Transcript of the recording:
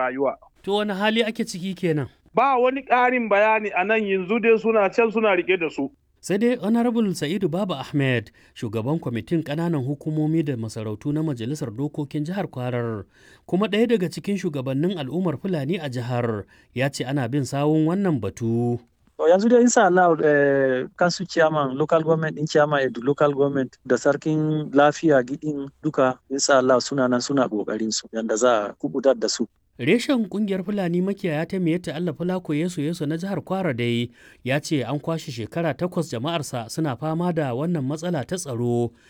rayuwa. To wani hali ake ciki kenan? Ba wani ƙarin bayani a nan yanzu dai suna can suna rike da su. sai dai honorable sa'idu baba ahmed shugaban kwamitin kananan hukumomi da masarautu na majalisar dokokin jihar kwarar kuma ɗaya daga cikin shugabannin al'ummar fulani a jihar ya ce ana bin sawun wannan batu To yanzu dai insha Allah eh, kansu chairman local government din chairman edu local government da sarkin lafiya gidin duka insha Allah suna nan suna kokarin su yanda za a kubutar da su. Reshen kungiyar Fulani makiyaya ta Miyatta Allah Fulako Yesu Yesu na jihar Kwara dai ya ce an kwashe shekara takwas jama'arsa suna fama da wannan matsala ta tsaro